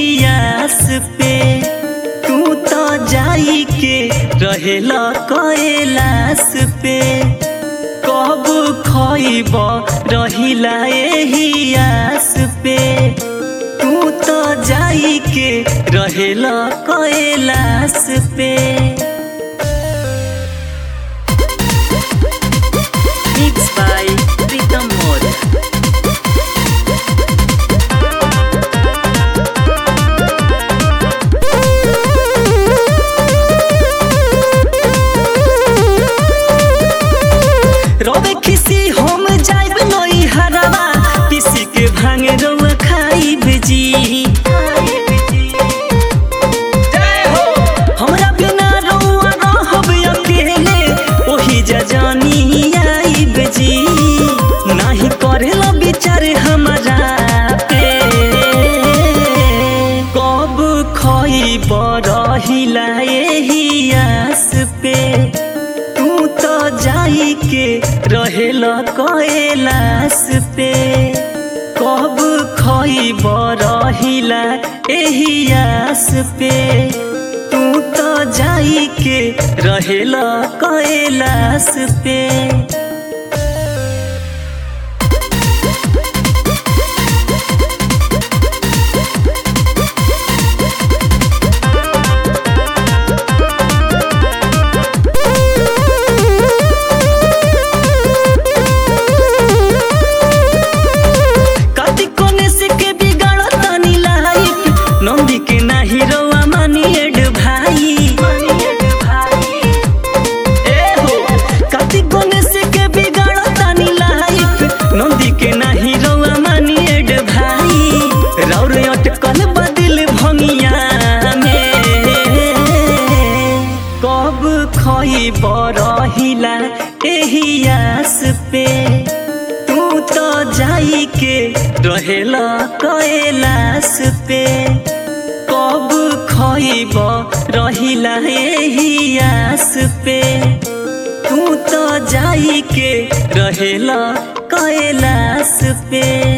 एहियास पे तू तो जाई के रहेला कैलाश पे कब खइब रहिला एहियास पे तू तो जाई के रहेला कैलाश पे Mixed by Pritam Moria. रोबे खिसी हम जाइब नई हरवा पिसी के भांगे रउआ खाइब जी हमरा बिना रउआ रहब अकेले ओही जजानी आइब जी नाही करेला विचार हमरा पे कब खइब रहिला एही आस पे तू तो जाई के रहेला कैलाश पे कब खइब रहिला एही आस पे तू तो जाई के रहेला कैलाश पे कति कोने से के बिगाड़ तनी लाइफ नंदी के नाही रवा मानी एड भाई ए हो कति कोने से के बिगाड़ तनी लाइफ नंदी के नाही रवा मानी एड भाई रौर अटकल बदिल भंगिया में कब खइब रहिला एही आस पे तू तो जाई के रहेला कैलाश पे कब खइब रहिला एही आस पे तू तो जाई के रहेला कैलाश पे